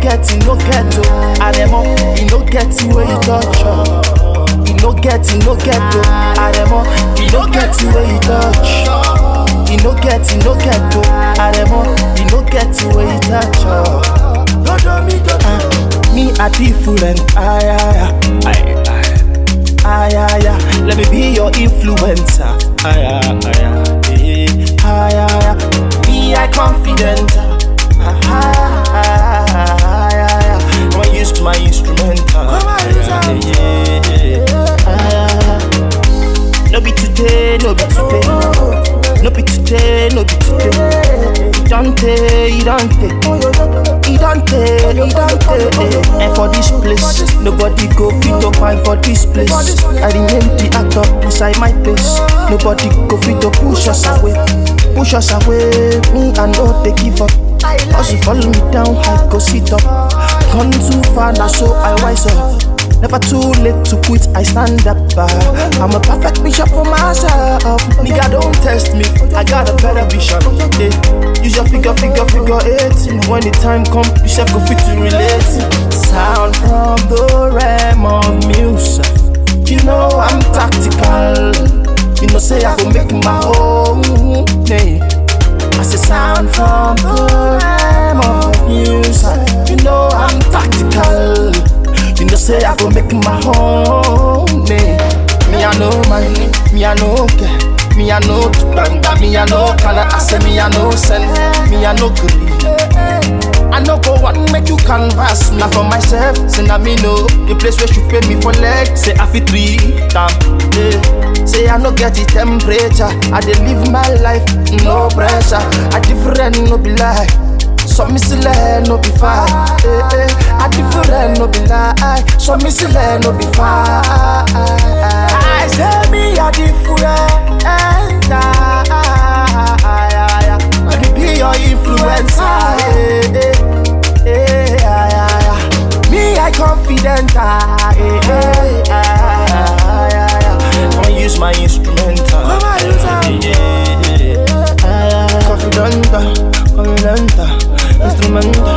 get, he no get to. Aremo, he no get the way you touch. oh. He no get, he no get to. Aremo, he no get the way you touch. He no get, he no get to. Aremo, he no get the way you touch. oh. Uh, me a different, ay, ay, ay, ay, ay, ay, ay. Let me be your influencer, ay, ay, ay, ay, ay, ay, ay. Me I confident, ay, ay, ay, ay, ay. Come and use my instrumental, ay, ay, ay, ay, ay. No be today, no be today, no be today, no be today. Dante, Dante. He don't take, he don't take And for this place, nobody go fit to find for this place I remain the actor inside my place Nobody go fit to push us away Push us away, me I know they give up Cause you follow me down, I go sit up Gone too far now so I wise up Never too late to quit, I stand up. Uh, I'm a perfect bishop for myself. Nigga, don't test me, I got a better vision. Yeah. Use your figure, figure, figure eight. When the time come, you self go fit to relate. Sound from the realm of music. You know I'm tactical. You know, say I go make my own. Yeah. I say sound from the realm of music. You know I'm tactical. You know say I go make my home. Me, me I know man, me I know care. Me I know banga, me I know color. I say me I know send, me I know green. I know go one make you canvas. Now for myself, say now me know the place where you pay me for leg. Say I fit three damn. Yeah. Say I no get the temperature. I dey live my life, no pressure. I different, no be lie. So me still no be fine. Eh, eh. I different, no be lie. So me still no be fine. I say me a different. Let me be your influencer. Eh, eh. Eh, ah, ah, ah. Me I confident. ah, eh, eh, ah, ah, ah, ah. Come and use my instrumental. Come and use am. Yeah, yeah, yeah. Confident, confident, instrumental.